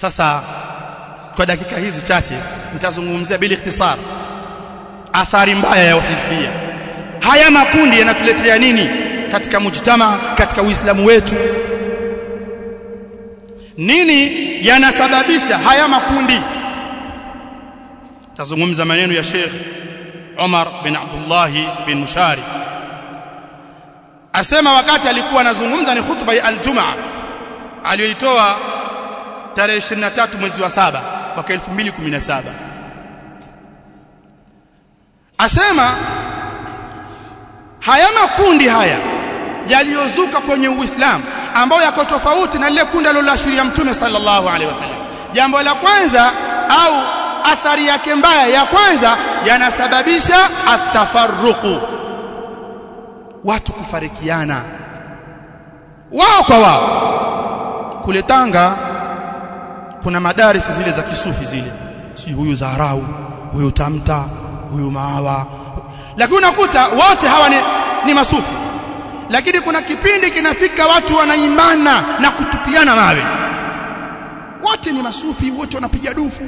sasa kwa dakika hizi chache nitazungumzia bila ikhtisar athari mbaya ya uhizbia haya makundi yanatuletea nini katika mujtama katika uislamu wetu nini yanasababisha haya makundi tazungumza maneno ya Sheikh Umar bin Abdullah bin Mushari asema wakati alikuwa anazungumza ni khutba ya aljumaa aliyoitoa tarehe 23 mwezi wa saba mwaka 2017 asema haya makundi haya yaliyozuka kwenye Uislamu ambayo yako tofauti na lile kundi aliloashiria Mtume sallallahu alaihi wasallam jambo la kwanza au athari yake mbaya ya kwanza yanasababisha atafarruqu watu kufarikiana wao kwa wao kule Tanga kuna madarisi zile za kisufi zile si huyu Zaharau huyu Tamta huyu Maawa lakini unakuta wote hawa ni, ni masufi lakini kuna kipindi kinafika watu wanaimana na kutupiana mawe wote ni masufi wote wanapiga dufu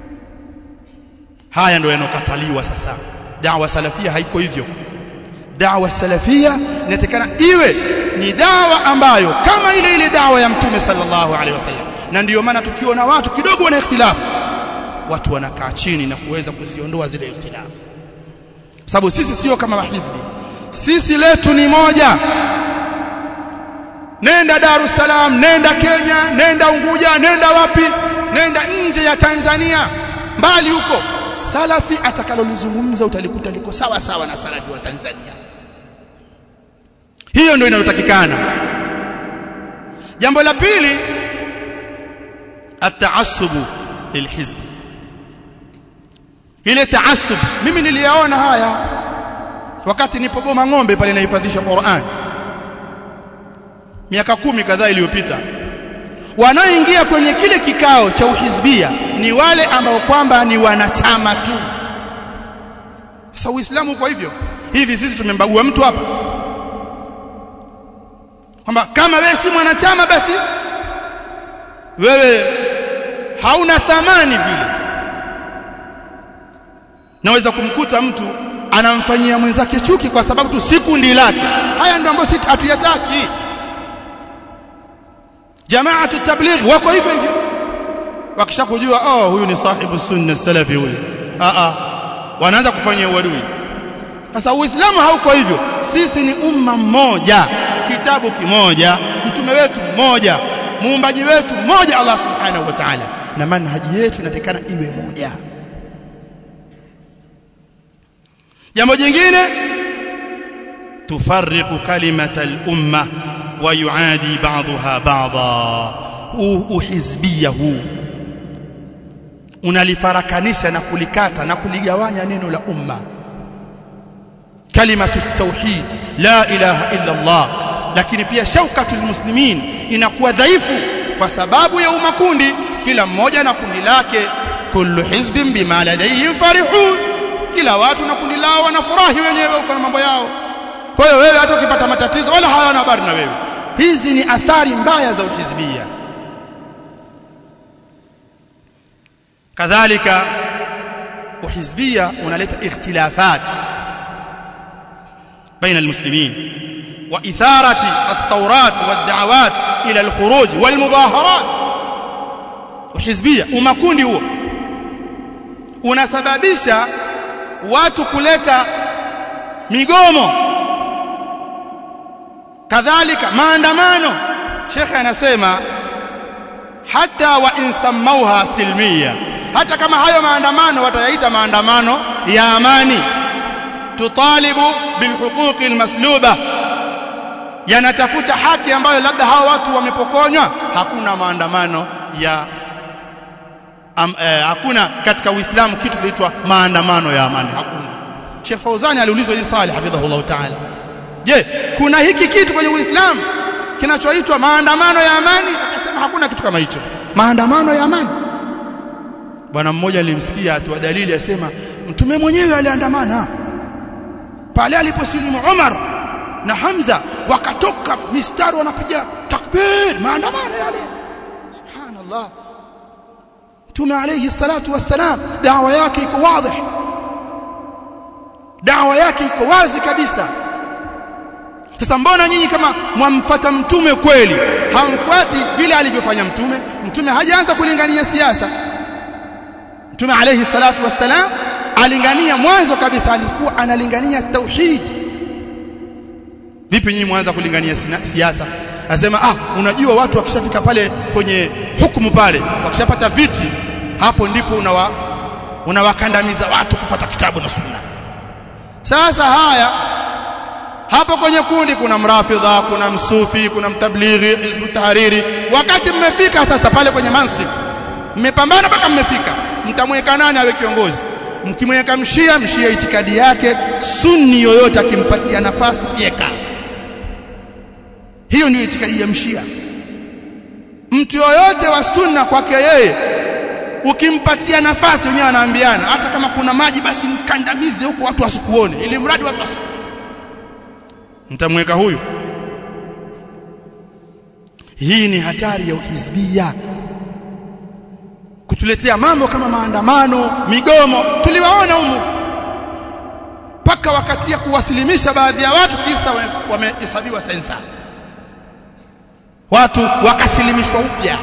haya ndio yanokataliwa sasa dawa salafia haiko hivyo dawa salafia inatakana iwe ni dawa ambayo kama ile ile dawa ya mtume sallallahu alaihi wasallam na ndiyo maana tukiona watu kidogo wana ikhtilafu watu wanakaa chini na kuweza kuziondoa zile ikhtilafu sababu sisi sio kama mahizbi sisi letu ni moja nenda Dar es Salaam nenda Kenya nenda Unguja nenda wapi nenda nje ya Tanzania mbali huko salafi atakalolizungumza utalikuta liko sawa sawa na salafi wa Tanzania hiyo ndio inayotakikana jambo la pili ataassubu lilhizb ile taasub mimi niliyaona haya wakati nipo Boma ng'ombe pale nahifadhisha Qur'an miaka kumi kadhaa iliyopita wanaoingia kwenye kile kikao cha uhizbia ni wale ambao kwamba ni wanachama tu sasa uislamu kwa hivyo hivi sisi tumembagua mtu hapa kwamba kama wewe si mwanachama basi wewe hauna thamani vile naweza kumkuta mtu anamfanyia mwenzake chuki kwa sababu tu si kundi lake haya ndio ambayo sisi hatuyataki jamaatu tabligh wako hivyo hivyo wakishakujua oh huyu ni sahibu sunna salafi huyu a a wanaanza kufanyia uadui sasa uislamu hauko hivyo sisi ni umma mmoja kitabu kimoja mtume wetu mmoja muumbaji wetu mmoja Allah subhanahu wa ta'ala na manhaji yetu inatakana iwe moja jambo jingine tufarriqu kalimata al-umma wa yuadi ba'daha ba'dha uhizbia huu unalifarakanisha na kulikata na kuligawanya neno la umma kalimatu tauhid la ilaha illa Allah lakini pia shaukatul muslimin inakuwa dhaifu kwa sababu ya umakundi kila mmoja na kundi lake kullu hizbin bima ladayhim farihun kila watu na kundi lao wanafurahi wenyewe kwa mambo yao kwa hiyo wewe hata ukipata matatizo wala hawana habari na wewe hizi ni athari mbaya za uhizbia kadhalika uhizbia unaleta ikhtilafat baina almuslimin وإثارة الثورات والدعوات إلى الخروج والمظاهرات وحزبية ومكوندي huo unasababisha watu kuleta migomo kadhalika maandamano shekhe anasema hata wa insamauha silmia hata kama hayo maandamano watayaita maandamano ya amani tutalibu bilhuquqi almasluba yanatafuta haki ambayo labda hawa watu wamepokonywa hakuna maandamano ya am, eh, hakuna katika Uislamu kitu kinaitwa maandamano ya amani hakuna Sheikh Fauzani aliulizwa hili swali hafidhahullah ta'ala je kuna hiki kitu kwenye Uislamu kinachoitwa maandamano ya amani akasema hakuna kitu kama hicho maandamano ya amani bwana mmoja nilimsikia atoa dalili asema mtume mwenyewe aliandamana pale aliposilimu Umar na Hamza wakatoka mistari wanapiga takbir maandamano yale subhanallah Mtume alayhi salatu wassalam dawa yake iko wazi dawa yake iko wazi kabisa sasa mbona nyinyi kama mwamfuata mtume kweli hamfuati vile alivyofanya mtume mtume hajaanza kulingania siasa mtume alayhi salatu wassalam alingania mwanzo kabisa alikuwa analingania tauhid vipi nyinyi mwanza kulingania siasa anasema ah unajua watu wakishafika pale kwenye hukumu pale wakishapata viti hapo ndipo unawa unawakandamiza watu kufata kitabu na sunna sasa haya hapo kwenye kundi kuna mrafidha kuna msufi kuna mtablighi hizbu tahariri wakati mmefika sasa pale kwenye mansib mmepambana mpaka mmefika mtamweka nani awe kiongozi mkimweka mshia mshia itikadi yake sunni yoyote akimpatia nafasi fyeka hiyo ni itikadi ya mshia mtu yoyote wa sunna kwake yeye ukimpatia nafasi wenyewe wanaambiana hata kama kuna maji basi mkandamize huko watu wasikuone ili mradi watu wasikuone mtamweka huyu hii ni hatari ya uhizbia kutuletea mambo kama maandamano migomo tuliwaona humu mpaka wakati ya kuwasilimisha baadhi ya watu kisa wamehesabiwa sensa watu wakasilimishwa upya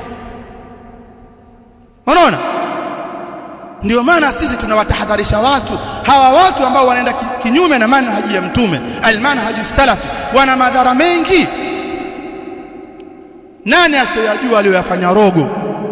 unaona ndio maana sisi tunawatahadharisha watu hawa watu ambao wanaenda kinyume na manhaji ya mtume almanhaju salafi wana madhara mengi nani asiyajua aliyoyafanya rogo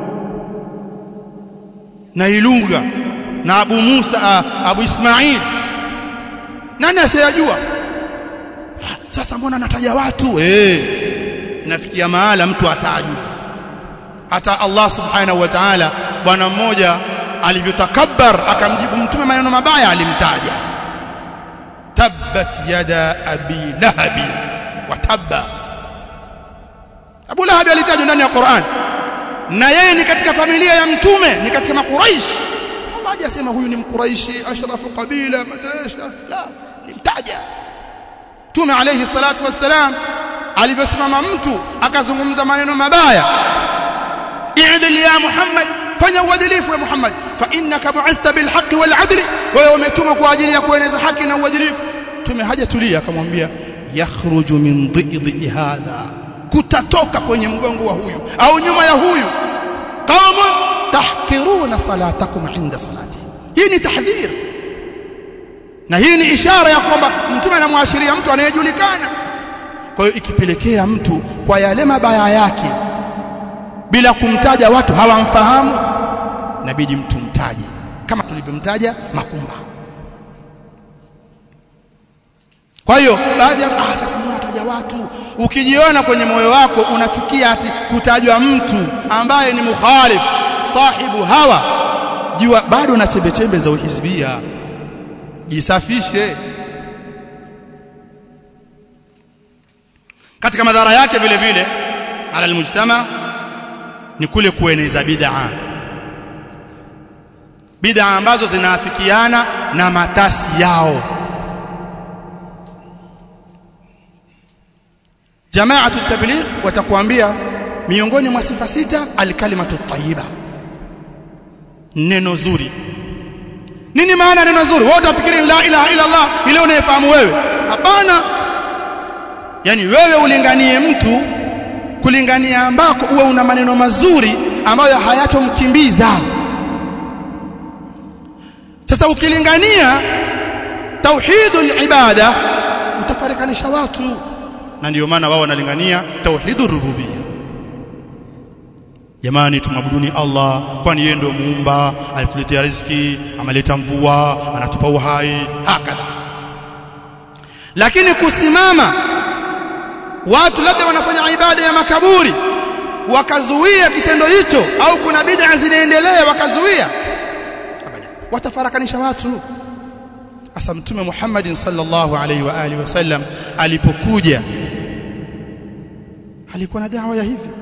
na ilunga na abu Musa abu Ismail nani asiyajua sasa mbona nataja watu eh inafikia mahala mtu atajwa hata Allah subhanahu wa ta'ala bwana mmoja alivyotakabbar akamjibu mtume maneno mabaya alimtaja tabbat yada abi lahabi wa tabba Abu Lahab alitajwa ndani ya Qur'an na yeye ni katika familia ya mtume ni katika makuraish Allah hajasema huyu ni mkuraishi ashrafu qabila madrasa la limtaja Mtume alayhi salatu wassalam alivyosimama mtu akazungumza maneno mabaya i'dil ya Muhammad fanya uadilifu ya Muhammad fa innaka bu'ithta bil haqqi wal 'adli wewe umetumwa kwa ajili ya kueneza haki na uadilifu Mtume hajatulia akamwambia yakhruju min dhidhi hadha kutatoka kwenye mgongo wa huyu au nyuma ya huyu qaumun tahqiruna salatakum inda salati hii ni tahdhir na hii ni ishara ya kwamba mtume anamwashiria mtu anayejulikana kwa hiyo ikipelekea mtu kwa yale mabaya yake bila kumtaja watu hawamfahamu inabidi mtu mtaje kama tulivyomtaja makumba kwa hiyo baadhi ya ah sasa mbona wataja watu ukijiona kwenye moyo wako unachukia ati kutajwa mtu ambaye ni mukhalif sahibu hawa jua bado na chembe chembe za uhizbia jisafishe katika madhara yake vile vile ala almujtama ni kule kueneza bid'a bid'a ambazo zinaafikiana na matasi yao jamaatu tabligh watakuambia miongoni mwa sifa sita alkalimatu tayyiba neno zuri nini maana neno zuri wewe utafikiri la ilaha illa allah ile unayefahamu wewe hapana yani wewe ulinganie mtu kulingania ambako uwe una maneno mazuri ambayo hayatomkimbiza sasa ukilingania tauhidul ibada utafarikanisha watu na ndio maana wao wanalingania tauhidur rububiyya jamani tumabuduni Allah kwani yeye ndio muumba alituletea riziki ameleta mvua anatupa uhai hakadha lakini kusimama watu labda wanafanya ibada ya makaburi wakazuia kitendo hicho au kuna bid'a zinaendelea wakazuia abada watafarakanisha watu asa mtume Muhammad sallallahu alaihi wa alihi wasallam alipokuja alikuwa na dawa ya hivi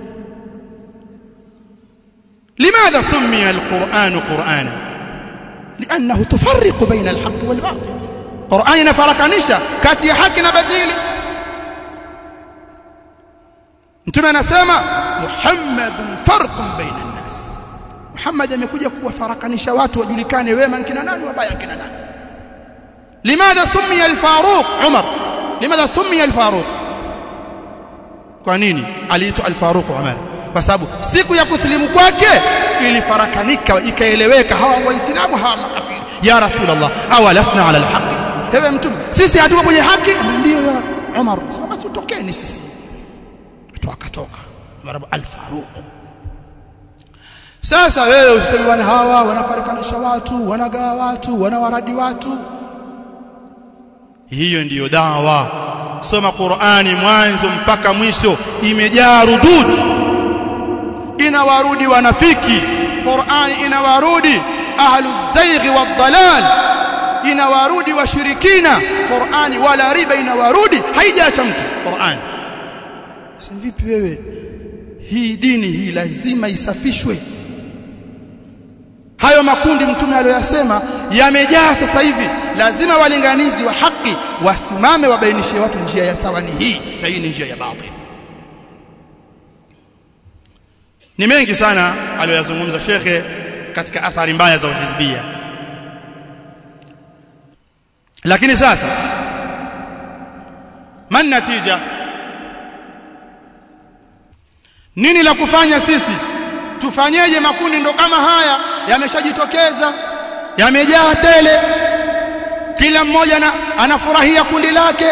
لماذا سمي القرآن قرآنا لأنه تفرق بين الحق والباطل قرآن نفرقانيشا كاتي حق نبديل انتم نسمى محمد فرق بين الناس Muhammad amekuja kuwafarakanisha watu wajulikane wema kina nani wabaya kina nani limadha summiya al-Faruq Umar limadha summiya al-Faruq kwa nini aliitwa al-Faruq Umar kwa sababu siku ya kusilimu kwake ilifarakanika ikaeleweka hawa waislamu hawa makafiri ya rasulullah awalasna ala al-haqq ewe mtume sisi hatuko kwenye haki ndio ya Umar sasa tutokeni sisi watu akatoka Umar al-Faruq sasa wewe useme wana hawa wanafarikanisha watu wanagawa watu wanawaradi watu hiyo ndiyo dawa soma Qur'ani mwanzo mpaka mwisho imejaa rudud inawarudi wanafiki Qur'ani inawarudi ahlu zaighi wadhalal inawarudi washirikina Qur'ani wala riba inawarudi haijaacha mtu Qur'ani sasa vipi wewe hii dini hii lazima isafishwe hayo makundi mtume aliyoyasema yamejaa sasa hivi lazima walinganizi wa haki wasimame wabainishe watu njia ya sawa ni hii na hii ni njia ya batil ni mengi sana aliyoyazungumza shekhe katika athari mbaya za uhizbia lakini sasa man natija nini la kufanya sisi tufanyeje makundi ndo kama haya yameshajitokeza yamejaa tele kila mmoja na, anafurahia kundi lake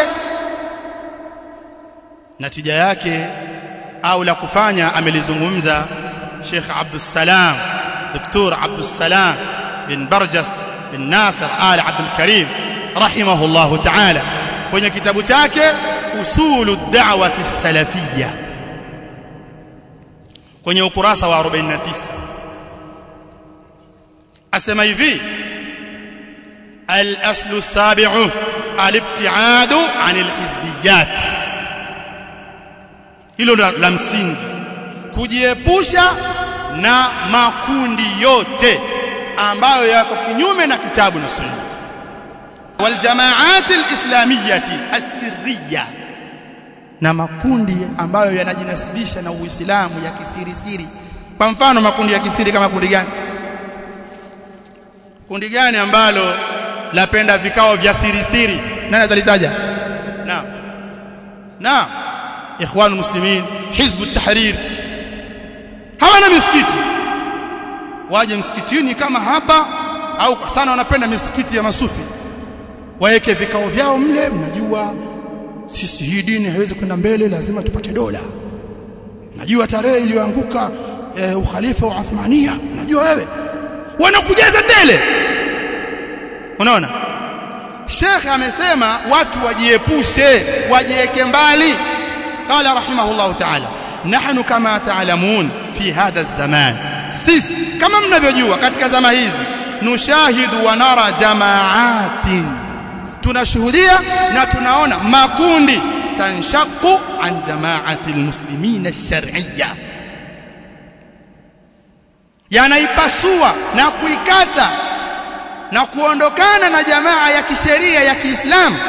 natija yake au la kufanya amelizungumza Sheikh Abdul Salam Dr. Abdul Salam bin Barjas bin Nasir Al Abdul Karim rahimahullah ta'ala kwenye kitabu chake usulu da'wati salafiyya kwenye ukurasa wa 49 asema hivi الأصل السابع الابتعاد عن الحزبيات hilo la msingi kujiepusha na makundi yote ambayo yako kinyume na kitabu na sunna waljamaat alislamiyati asirriya na makundi ambayo yanajinasibisha na Uislamu ya kisiri siri kwa mfano makundi ya kisiri kama kundi gani kundi gani ambalo lapenda vikao vya siri siri nani atalitaja naam naam ikhwan muslimin hizb at-tahrir hawana misikiti waje msikitini kama hapa au sana wanapenda misikiti ya masufi waeke vikao vyao mle mnajua sisi hii dini haiwezi kwenda mbele lazima tupate dola najua tarehe iliyoanguka e, ukhalifa wa Uthmania najua wewe wanakujaza tele unaona Sheikh amesema watu wajiepushe wajiweke mbali qala rahimahullah ta'ala nahnu kama ta'lamun fi hadha zaman sisi kama mnavyojua katika zama hizi nushahidu wa nara jamaatin tunashuhudia na tunaona makundi tanshaqu an jamaati almuslimin ash-shar'iyya yanaipasua na kuikata na kuondokana na jamaa ya kisheria ya Kiislamu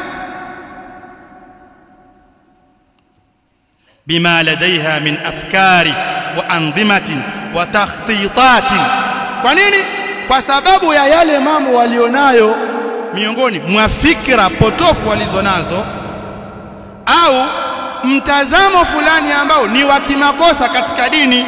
bima ladaiha min afkari wa anzimatin wa takhtitatin kwa nini kwa sababu ya yale mambo walionayo miongoni mwa fikra potofu walizonazo au mtazamo fulani ambao ni wa kimakosa katika dini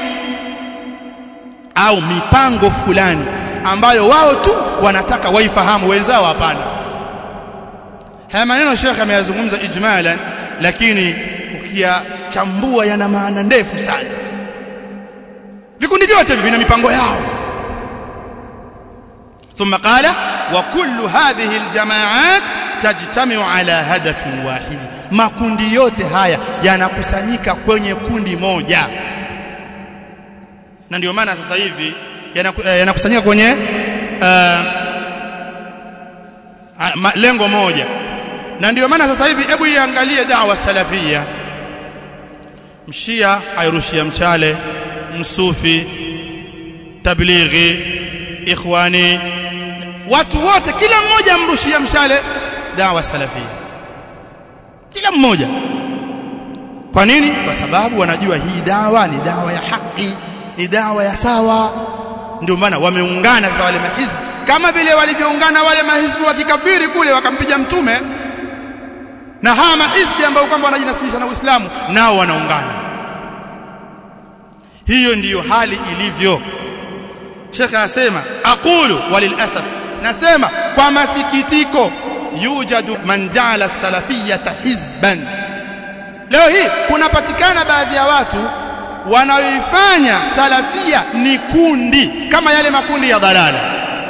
au mipango fulani ambayo wao tu wanataka waifahamu wenzao hapana haya maneno Sheikh ameyazungumza ijmalan lakini ukiyachambua yana maana ndefu sana vikundi vyote vina mipango yao ثم قال وكل هذه الجماعات تجتمع على هدف واحد makundi yote haya yanakusanyika kwenye kundi moja na ndio maana sasa hivi yanakusanyika kwenye uh, lengo moja na ndio maana sasa hivi hebu iangalie da'wa salafia mshia airushia mchale msufi tablighi ikhwani watu wote kila mmoja amrushia mshale da'wa salafia kila mmoja kwa nini kwa sababu wanajua hii dawa ni dawa ya haki ni dawa ya sawa ndio maana wameungana sasa wale mahizbi kama vile walivyoungana wale mahizbi wa kikafiri kule wakampiga mtume na hawa mahizbi ambao kwamba wanajinasibisha na Uislamu nao wanaungana hiyo ndiyo hali ilivyo Sheikh anasema aqulu walilasaf nasema kwa masikitiko yujadu man ja'ala salafiyata hizban leo hii kunapatikana baadhi ya watu wanaoifanya salafia ni kundi kama yale makundi ya dhalala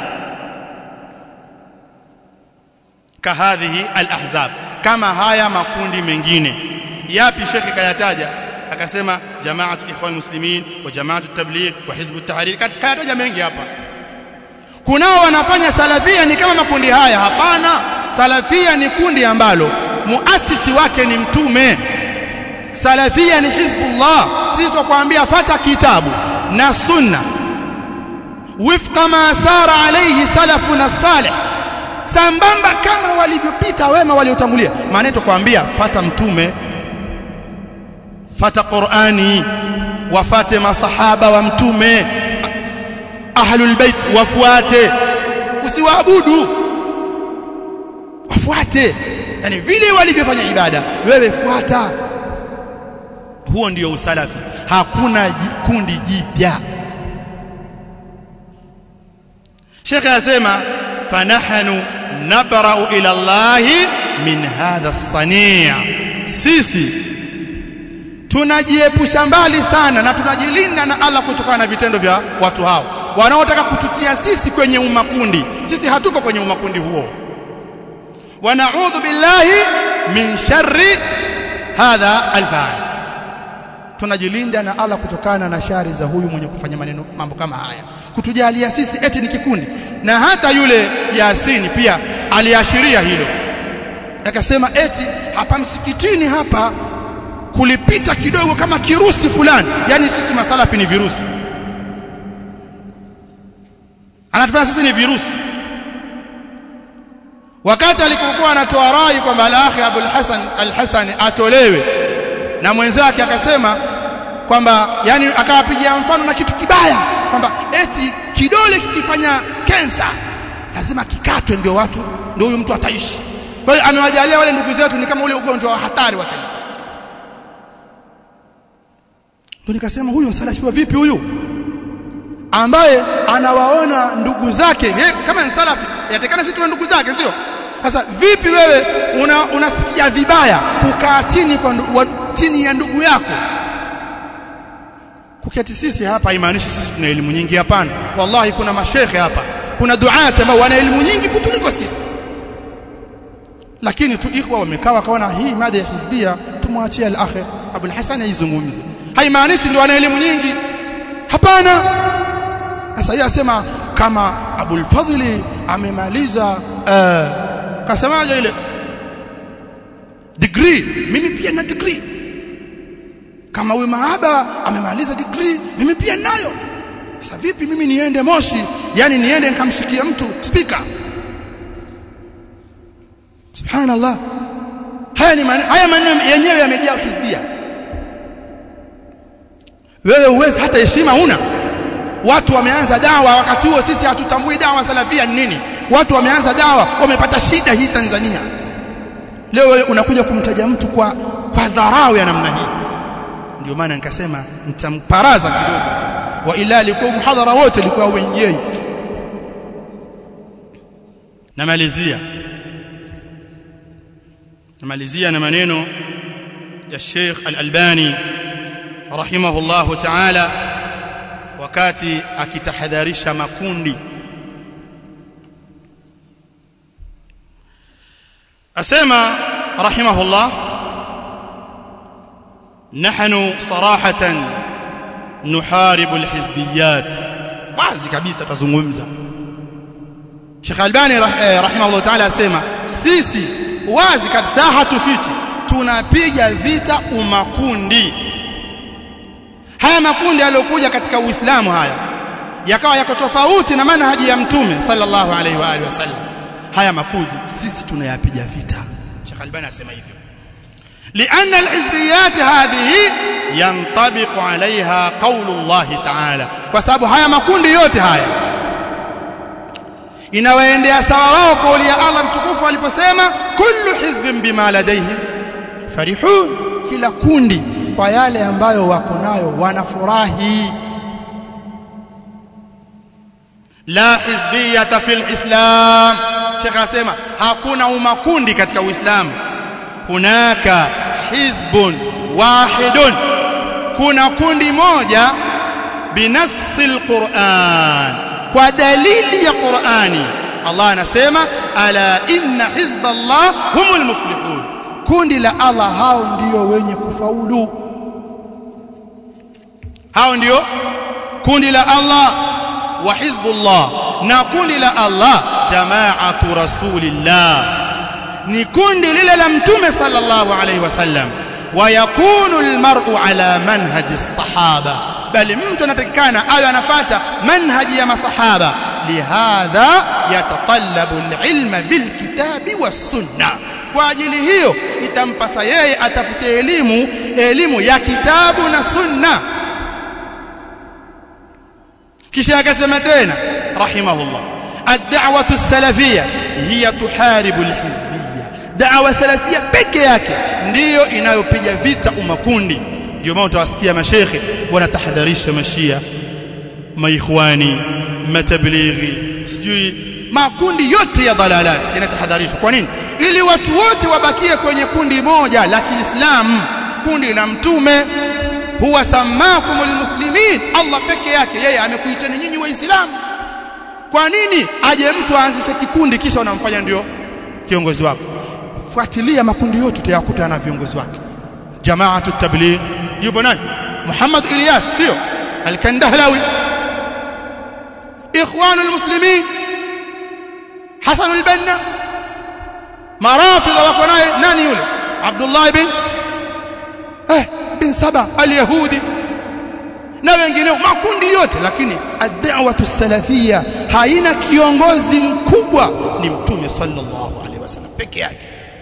kahadhihi alahzab kama haya makundi mengine yapi shekhi kayataja akasema jamaatu ikhwan muslimin wa jamaatu tabligh wa hizbu tahrir kayataja mengi hapa kunao wanafanya salafia ni kama makundi haya hapana salafia ni kundi ambalo muasisi wake ni mtume salafia ni hizbullah sisi tutakwambia fata kitabu na sunna wifqa ma sara alayhi salafuna salih sambamba kama walivyopita wema waliotangulia maana tutakwambia fata mtume fata qurani wafate masahaba wa mtume ahlul bait wafuate usiwaabudu wafuate yani vile walivyofanya ibada wewe fuata huo ndio usalafi hakuna kundi jipya Sheikh anasema fanahnu nabra'u ila Allah min hadha as-sani' sisi tunajiepusha mbali sana na tunajilinda na Allah kutokana na vitendo vya watu hao wanaotaka kututia sisi kwenye umakundi sisi hatuko kwenye umakundi huo wa na'udhu billahi min sharri hadha al-fa'il tunajilinda na Allah kutokana na shari za huyu mwenye kufanya maneno mambo kama haya kutujalia sisi eti ni kikundi na hata yule Yasini pia aliashiria hilo akasema eti hapa msikitini hapa kulipita kidogo kama kirusi fulani yani sisi masalafi ni virusi anatufanya sisi ni virusi wakati alikokuwa anatoa rai kwamba al-akhi Abul Hasan al-Hasan atolewe na mwenzake akasema kwamba yani akawapigia mfano na kitu kibaya kwamba eti kidole kikifanya kensa lazima kikatwe ndio watu ndio huyu mtu ataishi kwa hiyo amewajalia wale ndugu zetu ni kama ule ugonjwa wa hatari wa kansa ndio nikasema huyu msalafiwa vipi huyu ambaye anawaona ndugu zake ye, kama ni salafi yatekana sisi tuwe ndugu zake sio sasa vipi wewe una, unasikia vibaya kukaa chini kwa ndu, wa, chini ya ndugu yako kuketi sisi hapa haimaanishi sisi tuna elimu nyingi hapana wallahi kuna mashekhe hapa kuna duati ambao wana elimu nyingi kutuliko sisi lakini tu ikhwa wamekaa wakaona hii mada ya hizbia tumwachie al-akhi Abul Hasan aizungumze haimaanishi ndio wana elimu nyingi hapana sasa yeye asema kama Abul Fadhli amemaliza uh, kasemaje ile degree mimi pia na degree kama huyu mahaba amemaliza degree mimi pia nayo sasa vipi mimi niende Moshi yani niende nikamshikia mtu speaker subhanallah haya ni man, haya maneno yenyewe yamejaa hizbia wewe uwezi hata heshima una watu wameanza dawa wakati huo sisi hatutambui dawa salafia ni nini watu wameanza dawa wamepata shida hii Tanzania leo wewe unakuja kumtaja mtu kwa kwa dharau ya namna hii ndio maana nikasema nitamparaza kidogo tu wa ila alikuwa muhadhara wote alikuwa wenyewe namalizia namalizia na maneno ya Sheikh Al-Albani rahimahullahu ta'ala wakati akitahadharisha makundi asema rahimahullah nahnu sarahatan nuharibu alhizbiyat wazi kabisa tazungumza Sheikh Albani rahimahullah ta'ala asema sisi wazi kabisa hatufichi tunapiga vita umakundi haya makundi yaliyokuja katika Uislamu haya yakawa yako tofauti na manhaji ya mtume sallallahu alaihi wa alihi wasallam haya makundi sisi tunayapiga vita Sheikh Albani asema hivyo لأن الحزبيات هذه ينطبق عليها قول الله تعالى وسبب haya makundi yote haya inawaendea sawa wao kauli ya Allah mtukufu aliposema kullu hizbin bima ladayhim farihun kila kundi kwa yale ambayo wako nayo wanafurahi la hizbiyata fil islam Sheikh asema hakuna umakundi katika Uislamu hunaka hizbun wahidun kuna kundi moja binassi alquran kwa dalili ya Qur'ani Allah anasema ala inna hizballah humul muflihun kundi la Allah hao ndio wenye kufaulu hao ndio kundi la Allah wa hizbullah na kundi la Allah jamaatu rasulillah ni kundi lile la mtume sallallahu alaihi wasallam ويكون المرء على منهج الصحابه بل mtu anatakikana awe anafuata manhaji ya masahaba lihadha yatatallabu alilma bilkitabi wassunna kwa ajili hiyo itampasa yeye atafute elimu elimu ya kitabu na sunna kisha akasema tena rahimahullah ad-da'watu as-salafiyya hiya tuharibu al-hizbiyya da'wa salafia peke yake ndiyo inayopiga vita umakundi ndio maana utawasikia mashekhe wanatahadharisha mashia maikhwani matablighi sijui makundi yote ya dalalat yanatahadharishwa kwa nini ili watu wote wabakie kwenye kundi moja la Kiislamu kundi la mtume huwa samakumul muslimin Allah peke yake yeye amekuiteni nyinyi waislamu kwa nini aje mtu aanzishe kikundi kisha unamfanya ndio kiongozi wako fuatilia makundi yote utayakuta na viongozi wake jamaatu tabligh yupo nani Muhammad Ilyas sio al-Kandahlawi ikhwanu al-muslimin Hasan al-Banna marafidha wako naye nani yule Abdullah ibn eh bin Saba al-Yahudi na wengineo makundi yote lakini ad-da'watu salafia haina kiongozi mkubwa ni mtume sallallahu alaihi wasallam peke yake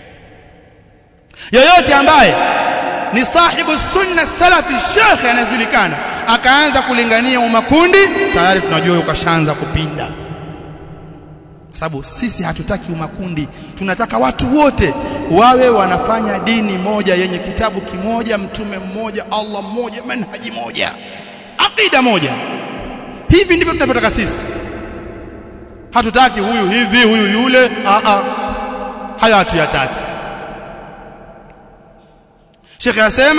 yoyote ambaye ni sahibu sunna salafi shekhe anajulikana akaanza kulingania umakundi tayari tunajua ukashaanza kupinda sababu sisi hatutaki umakundi tunataka watu wote wawe wanafanya dini moja yenye kitabu kimoja mtume mmoja Allah mmoja manhaji moja aqida moja hivi ndivyo tunavyotaka sisi hatutaki huyu hivi huyu yule a a haya hatuyataki Sheikh yasema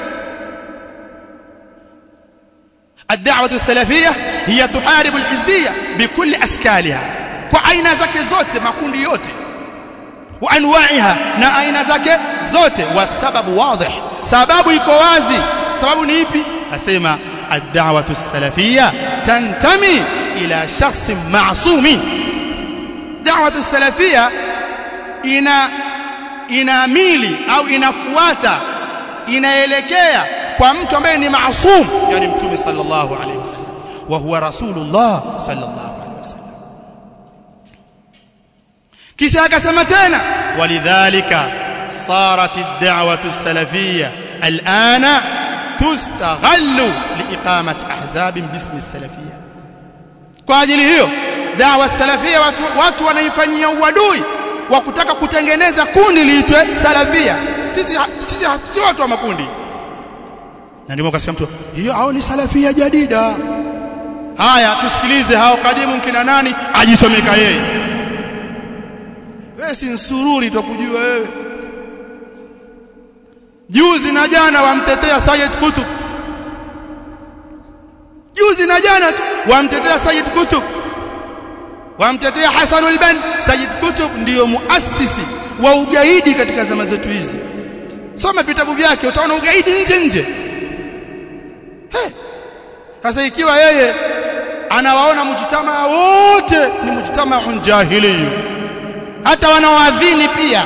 الدعوه السلفيه هي تحارب الحزبيه بكل اشكالها kwa aina zake zote makundi yote wa anwa'iha na aina zake zote wasababu wadih sababu iko wazi sababu ni ipi asema ad-da'wah as-salafiyya tantami ila shakhs ma'sum da'wah as-salafiyya ina inaamili au inafuata inaelekea kwa mtu ambaye ni maasum yani mtume sallallahu alaihi wasallam wa huwa rasulullah sallallahu alaihi wasallam kisha akasema tena walidhalika صارت الدعوه السلفيه الان تستغل لاقامه احزاب باسم السلفيه kwa ajili hiyo da'wa salafia watu, watu wanaifanyia uadui wa kutaka kutengeneza kundi liitwe salafia sisi sisi si watu wa makundi na ndio akasema mtu hiyo hao ni salafia jadida haya tusikilize hao kadimu kina nani ajichomeka yeye wewe si nsururi tukujua wewe juzi na jana wamtetea Sayyid Qutb juzi na jana tu wamtetea Sayyid Qutb wamtetea Hassan al-Banna Sayyid Qutb ndiyo muasisi wa ugaidi katika zama zetu hizi soma vitabu vyake utaona ugaidi nje nje sasa ikiwa yeye anawaona mujitamaa wote ni mujitamaa jahili hata wanaoadhini pia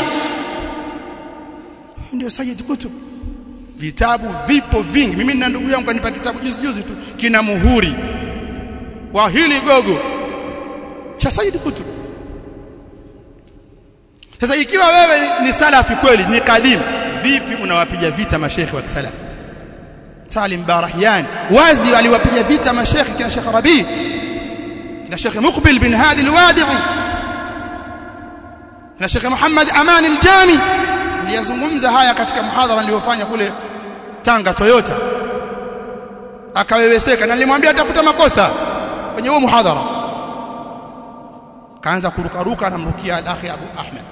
ndio Sayyid Qutb vitabu vipo vingi mimi na ndugu yangu kanipa kitabu juzi juzi tu kina muhuri wa hili gogo cha Sayyid Qutb sasa ikiwa wewe ni, ni salafi kweli ni kadhimu vipi unawapiga vita mashekhi wa kisalaf Salim Barahyan wazi aliwapiga vita mashekhi kina Sheikh Rabi kina Sheikh Muqbil bin Hadi al-Wadi'i kina Sheikh Muhammad Aman al-Jami niliyazungumza haya katika muhadhara niliyofanya kule Tanga Toyota akaweweseka na nilimwambia atafuta makosa kwenye huo muhadhara kaanza kurukaruka anamrukia akhi Abu Ahmed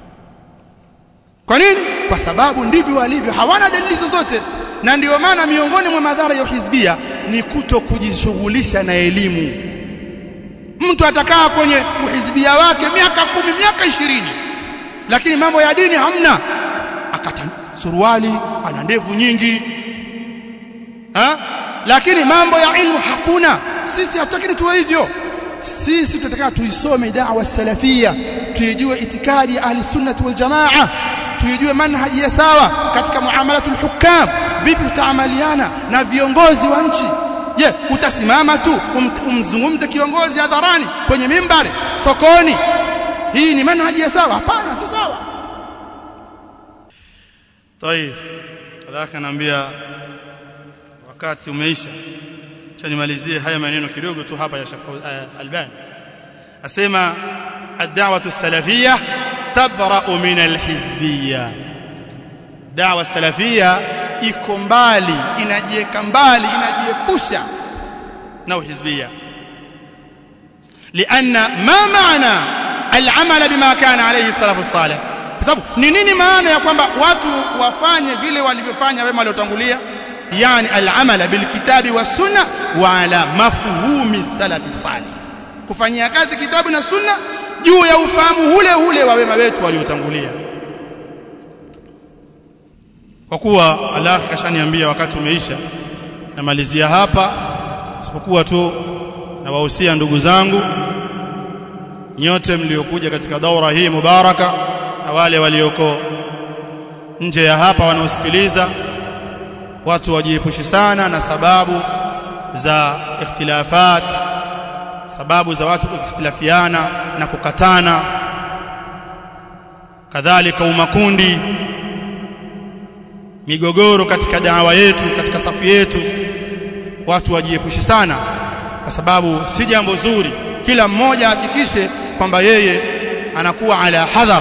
kwa nini kwa sababu ndivyo walivyo hawana dalili zozote na ndio maana miongoni mwa madhara ya hizbia ni kuto kujishughulisha na elimu mtu atakaa kwenye uhizbia wake miaka kumi miaka ishirini lakini mambo ya dini hamna akata suruali ana ndevu nyingi ha? lakini mambo ya ilmu hakuna sisi hatutaki tuwe hivyo sisi tunataka tuisome da'wa salafia tuijue itikadi ya ahli sunnah wal jamaa tuijue manhaji ya sawa katika muamalatul hukam vipi tutaamaliana na viongozi wa nchi je utasimama tu um, umzungumze kiongozi hadharani kwenye mimbari sokoni hii ni manhaji ya sawa hapana si sawa طيب kadhalika naambia wakati umeisha acha nimalizie haya maneno kidogo tu hapa ya Sheikh Albani asema ad-da'wah as-salafiyyah tabra'u min al-hizbiyyah da'wa salafia iko mbali inajieka mbali inajiepusha na uhizbia لان ما معنى العمل بما كان عليه السلف الصالح kwa sababu ni nini maana ya kwamba watu wafanye vile walivyofanya wema waliotangulia yani al-amala bil kitabi was sunna wa ala mafhumi salaf salih kufanyia kazi kitabu na sunna juu ya ufahamu ule ule wa wema wetu waliotangulia kwa kuwa Allah kashaniambia wakati umeisha namalizia hapa isipokuwa tu na wahusia ndugu zangu nyote mliokuja katika daura hii mubaraka na wale walioko nje ya hapa wanaosikiliza watu wajiepushi sana na sababu za ikhtilafat sababu za watu kukhtilafiana na kukatana kadhalika umakundi migogoro katika dawa yetu katika safu yetu watu wajiepushe sana kwa sababu si jambo zuri kila mmoja hakikishe kwamba yeye anakuwa ala hadhar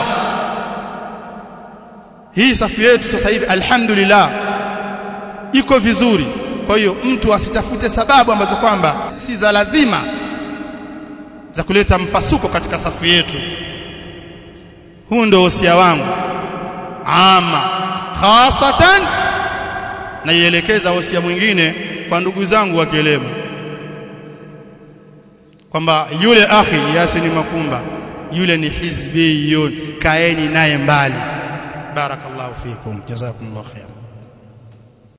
hii safu yetu sasa hivi alhamdulillah iko vizuri kwa hiyo mtu asitafute sababu ambazo kwamba si za lazima za kuleta mpasuko katika safu yetu huu ndio wosia wangu ama khasatan naielekeza wosia mwingine kwa ndugu zangu wa Kielema kwamba yule akhi Yasini Makumba yule ni hizbiyun kaeni naye mbali barakallahu fikum jazakumullahu khairan